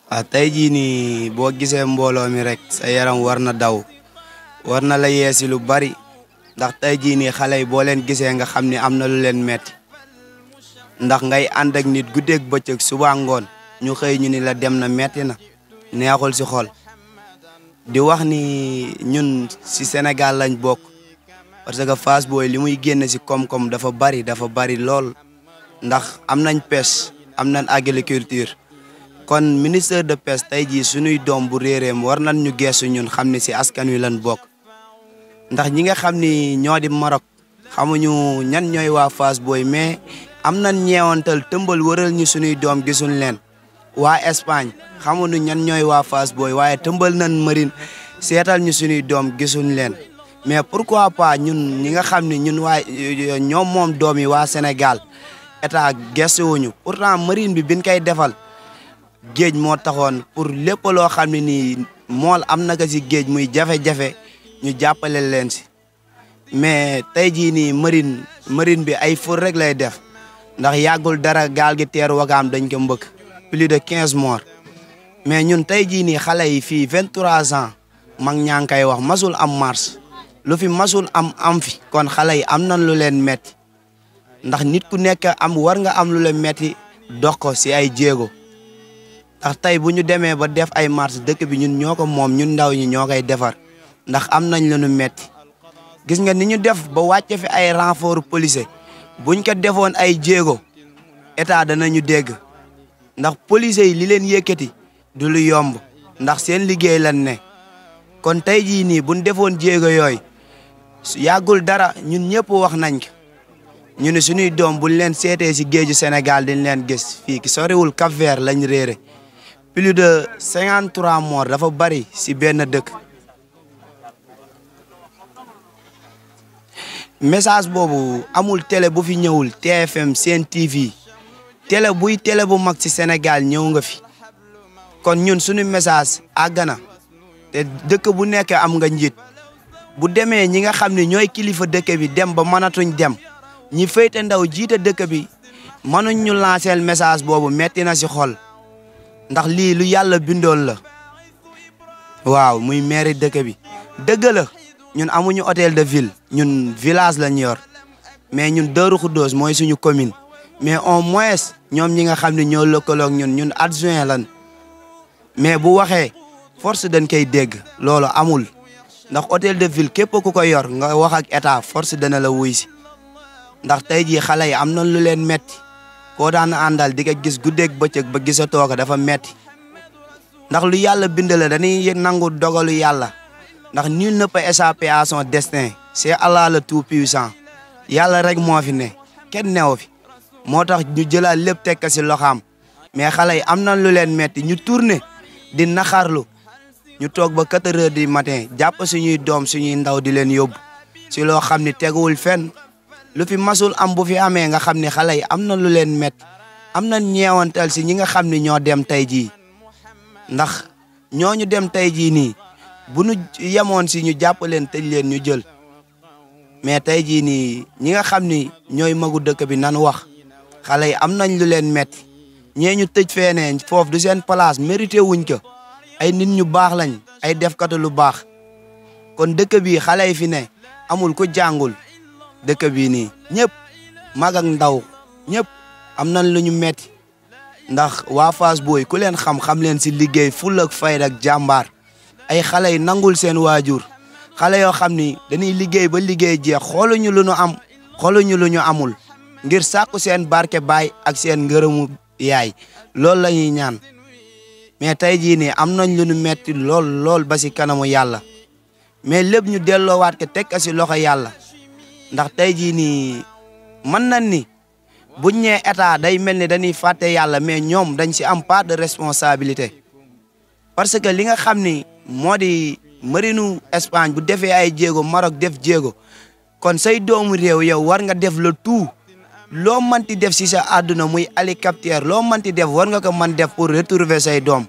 waaw tey jii nii boo gisee mbooloo mi rek sa yaram war na daw war na la yeesi lu bari ndax tey jii nii xale yi boo leen gisee nga xam ni am na lu leen metti ndax ngay ànd ak nit guddeeg bëccëg suba ngoon ñu xëy ñu ni la dem na metti na neexul si xol di wax ni ñun si Sénégal lañ bokk parce que Fass Boye li muy génn si koom-koom dafa bari dafa bari lool ndax am nañ pêche am nañ agriculture kon ministère de pêche tey jii suñuy doom bu réeréem war nañ ñu geesu ñun xam ne si askan wi lañ bokk ndax ñi nga xam ni ñoo di Maroc xamuñu ñan ñooy waa Fass Boye mais am nañ ñeewantal tëmbal wëral ñu suñuy doom gisuñ leen waa Espagne xamuñu ñan ñooy waa Fass Boye waaye tëmbal nañ marine seetal ñu suñuy doom gisuñ leen mais pourquoi pas ñun ñi nga xam ne ñun waa ñoom moom doom yi waa Sénégal état gestuwuñu pourtant marine bi biñ koy defal géej moo taxoon pour lépp loo xam ne nii mool am na ko si géej muy jafe-jafe ñu jàppale leen si mais tey jii nii marine marine bi ay fur rek lay def ndax yàggul dara gaal gi teer wagaam dañ ko mbëkk plus de quinze morts mais ñun tey jii nii xale yi fii vingt trois ans mag ñaa ngi koy wax masul am mars lu fi masul am am fi kon xale yi am nañ lu leen metti ndax nit ku nekk am war nga am lu leen metti dox ko si ay jéego ndax tey bu ñu demee ba def ay marche dëkk bi ñun ñoo ko moom ñun ndaw ñi ñoo koy defar ndax am nañ lu ñu metti gis nga ni ñu def ba wàcce fi ay renfort policier buñ ko defoon ay jéego état danañu dégg ndax policier yi li leen yëkkati du lu yomb ndax seen liggéey lan ne kon tey jii nii buñ defoon jéego yooyu yàggul dara ñun ñëpp wax nañ ko ñu ne suñuy doom buñ leen seetee si géeju Sénégal dañ leen gis fii ki soriwul Cap Vert lañ réere plus de cinquante trois morts dafa bari si benn dëkk message boobu amul télé bu fi ñëwul TFM Sen TV télé buy télé bu mag ci Sénégal ñëw nga fi kon ñun suñu message àgg na te dëkk bu nekk am nga njiit bu demee ñi nga xam ne ñooy kilifa dëkk bi dem ba mënatuñ dem ñi féete ndaw jiite dëkk bi mënuñ ñu lancer message boobu metti na ci xol ndax lii lu yàlla bindoon la waaw muy maire dëkk bi dëgg la ñun amuñu hôtel de ville ñun village lañ yor mais ñun Darou Khoudoss mooy suñu commune mais au moins ñoom ñi nga xam ne ñoo lëkkaloog ñun ñun adjoint lan mais bu waxee force dañ koy dégg loolu amul ndax hôtel de ville képp ku ko yor nga wax ak état force dana la wuy si ndax tey jii xale yi am na lu leen metti koo daan àndal di ko gis guddeeg bëccëg ba gisatoo ko dafa metti ndax lu yàlla bind la dañuy nangu dogalu yàlla ndax nul ne peut échapper à son destin c'est Allah le tout puissant yàlla rek moo fi ne kenn newu fi moo tax ñu jëlaat lépp teg ko si loxaam mais xale yi am na lu leen metti ñu tourné di naxarlu ñu toog ba quatre heures du matin jàpp suñuy doom suñuy ndaw di leen yóbbu si loo xam ni teguwul fenn lu fi masul am bu fi amee nga xam ne xale yi am na lu leen metti am na ñeewantal si ñi nga xam ni ñoo dem tey jii ndax ñooñu dem tey jii nii bu nu yemoon si ñu jàpp leen tëj leen ñu jël mais tey jii nii ñi nga xam ni ñooy magu dëkk bi nan wax xale yi am nañ lu leen metti ñee ñu tëj feenee foofu du seen place mérité wuñ ko ay nit ñu baax lañ ay defkatu lu baax kon dëkk bi xale yi fi ne amul ku jàngul dëkk bii nii ñëpp mag ak ndaw ñëpp am nañ lu ñu metti ndax waa Fass Boye ku leen xam-xam leen si liggéey ful ak fayda ak jàmbaar ay xale yi nangul seen waajur xale yoo xam ni dañuy liggéey ba liggéey jeex xooluñu lu ñu am xooluñu lu ñu amul ngir sàkku seen barke baay ak seen ngërëmu yaay loolu la ñuy ñaan mais tey jii nii am nañ lu ñu metti lool lool ba si kanamu yàlla mais lépp ñu delloowaat ko teg ko si loxo yàlla ndax tey jii nii mën nañ ni buñ ñee état day mel ni dañuy fàtte yàlla mais ñoom dañ si am part de responsabilité parce que li nga xam ni moo di marinu Espagne bu defee ay jéego Maroc def jéego kon say doomu réew yow war nga def le tout loo manti def si sa àdduna muy hélicoptère loo manti def war nga ko mën def pour retrouver say doom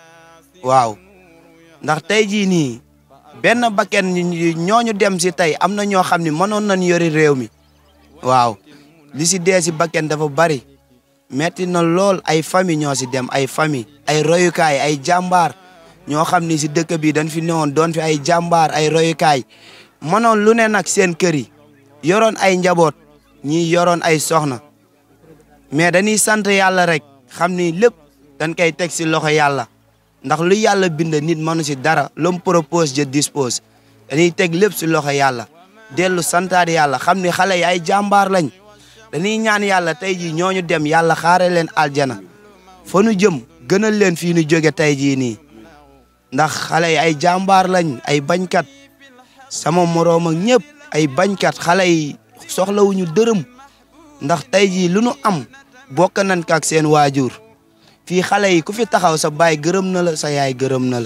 waaw ndax tey jii nii benn bakken ñooñu dem si tey am na ñoo xam ne mënoon nañ yori réew mi waaw li si dee si bakken dafa bari metti na lool ay famille ñoo si dem ay famille ay royukaay ay jàmbaar ñoo xam ni si dëkk bi dañ fi newoon doon fi ay jàmbaar ay royukaay mënoon lu ne nag seen kër yi yoroon ay njaboot ñi yoroon ay soxna mais dañuy sant yàlla rek xam ni lépp dañ koy teg si loxo yàlla ndax lu yàlla bind nit mënu si dara l'homme propose je dispose dañuy teg lépp si loxo yàlla dellu santaat yàlla xam ni xale yi ay jàmbaar lañ dañuy ñaan yàlla tey jii ñooñu dem yàlla xaare leen aljana fa nu jëm gënal leen fii nu jóge tey jii nii ndax xale yi ay jàmbaar lañ ay bañkat sama moroom ak ñëpp ay bañkat xale yi soxlawuñu dërëm ndax tey jii lu nu am bokk nañ ko ak seen waajur fii xale yi ku fi taxaw sa baay gërëm na la sa yaay gërëm na la.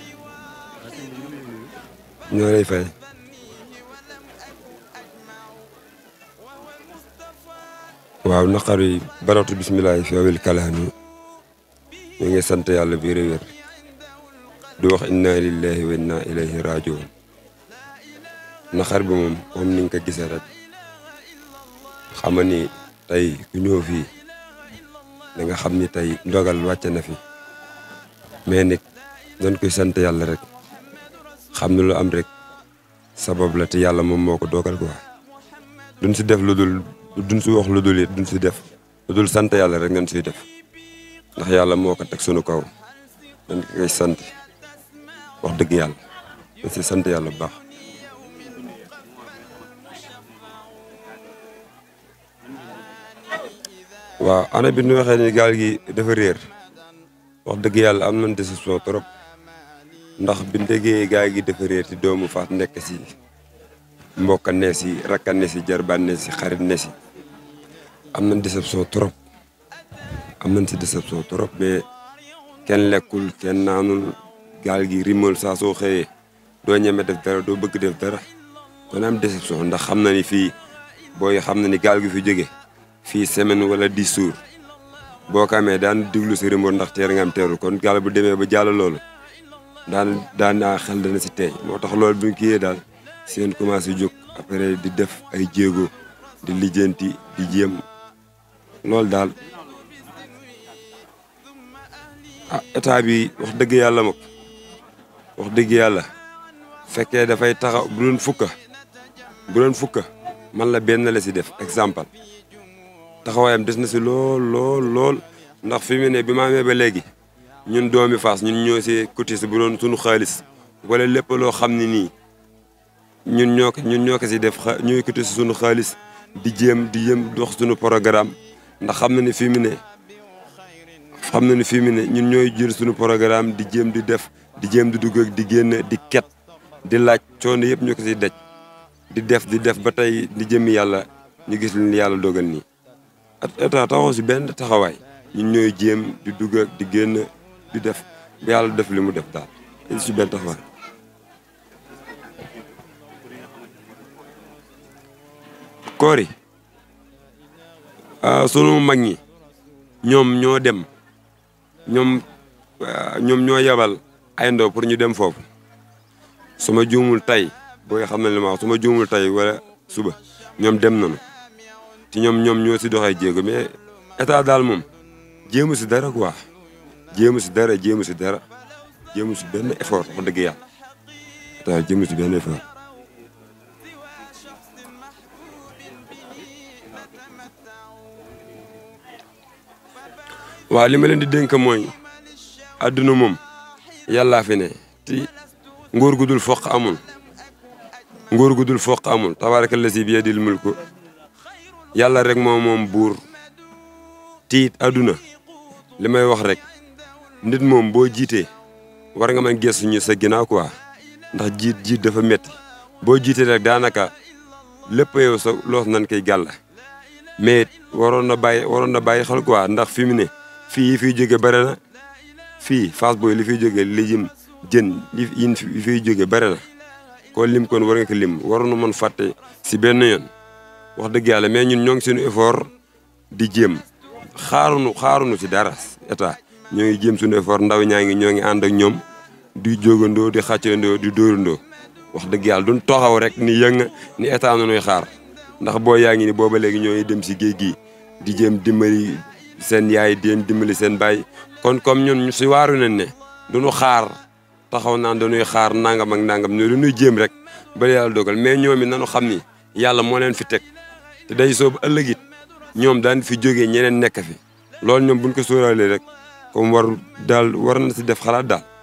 ñoo lay fay. waaw naqar yi baratu bisimilah fi awil kalaami ñu ngi sant yàlla bi wér di wax inna lillahi wa inna ilayhi rajiun naqar bi moom comme ni nga ko gisee rek xama ni tey ku ñëw fii da nga xam ni tey ndogal wàcce na fi mais nit dañ koy sant yàlla rek xam ne lu am rek sabab la te yàlla moom moo ko dogal quoi duñ si def lu dul duñ si wax lu dul it duñ si def lu dul sant yàlla rek ngeen siy def ndax yàlla moo ko teg sunu kaw dañ koy sant wax dëgg yàlla dañ si sant yàlla bu baax. waaw ana bi ñu waxee ni gaal gi dafa réer wax dëgg yàlla am nañ déception trop ndax bi déggee gaal gi dafa réer ci doomu faat nekk si mbokka ne si rakka ne si jarbaan ne si xarit ne si am nañ déception trop am nañ si déception trop mais kenn lekkul kenn naanul gaal gi rimal saa soo xëyee doo ñeme def dara doo bëgg def dara kon am déception ndax xam na ni fii booy xam na ni gaal gi fi jóge fii semaine wala dix jours boo ko amee daan diglu si remote ndax teer nga am teerul kon gaal bu demee ba jàll loolu daan daan naa xel dana si teey moo tax loolu bi ñu kiyee daal seen commencé jóg après di def ay jéego di lijjanti di jéem loolu daal ah état bi wax dëgg yàlla mag wax dëgg yàlla fekkee dafay taxaw bu doon fukka bu doon fukka man la benn la si def exemple taxawaayam des na si lool lool lool ndax fi mu ne bi ma amee ba léegi ñun doomi Fass ñun ñoo si cotisé bu doon suñu xaalis wala lépp loo xam ne nii ñun ñoo ko ñun ñoo ko si def xa ñooy cotisé suñu xaalis di jéem di yëm dox suñu programme ndax xam na ni fi mu ne xam na ni fi mu ne ñun ñooy jël suñu programme di jéem di def di jéem di dugg ak di génn di ket di laaj coono yëpp ñu ko si daj di def di def ba tey di jëmmi yàlla ñu gis li yàlla dogal nii. état taxaw si benn taxawaay ñun ñooy jéem di dugg ak di génn di def ba yàlla def li mu def daal dañ si benn taxawaay. koor yi sunu mag ñi ñoom ñoo dem ñoom ñoom ñoo yebal ay ndaw pour ñu dem foofu su ma juumul tey booy xam ne li ma wax su ma juumul tey wala suba ñoom dem nañu. ci ñoom ñoom ñoo si doxee jéego mais état daal moom jéemu si dara quoi jéemu si dara jéemu si dara jéemu si benn effort wax dëgg yàlla état jéemu si benn effort. waaw li ma leen di dénk mooy adduna moom yàllaa fi ne ti nguur gu dul foq amul nguur gu dul foq amul tabaaraka lazi bi yadil mulku yàlla rek moom moom buur tiit àdduna li may wax rek nit moom boo jiitee war nga mën gëstu ñu sa ginnaaw quoi ndax jiit jiit dafa metti boo jiitee rek daanaka lépp yow sa loos nan koy gàll mais waroon na bàyyi waroon na bàyyi xel quoi ndax fi mu ne fii yi fiy jóge bare na fii Fass Boye li fiy jóge li jëm jën li yin fi fiy jóge bare na ko lim kon war nga ko lim waroon na mën fàtte si benn yoon wax dëgg yàlla mais ñun ñoo ngi suñu effort di jéem xaarunu xaarunu si dara état ñoo ngi jéem suñu effort ndaw ñaa ngi ñoo ngi ànd ak ñoom di jógandoo di xàccandoo di dóorandoo wax dëgg yàlla duñ taxaw rek ni yëng ni état nu nuy xaar ndax boo yaa ngi ni booba léegi ñoo ngi dem si géej gi di jéem dimbali seen yaay di leen dimbali seen baay kon comme ñun ñu si waaru nañ ne duñu xaar taxaw naan dañuy xaar nangam ak nangam ñu dañuy jéem rek ba yàlla dogal mais ñoom it nañu xam ni yàlla moo leen fi teg te day soobu ëllëg it ñoom daan fi jógee ñeneen nekk fi loolu ñoom buñ ko sóoraalee rek comme war daal war na si def xalaat daal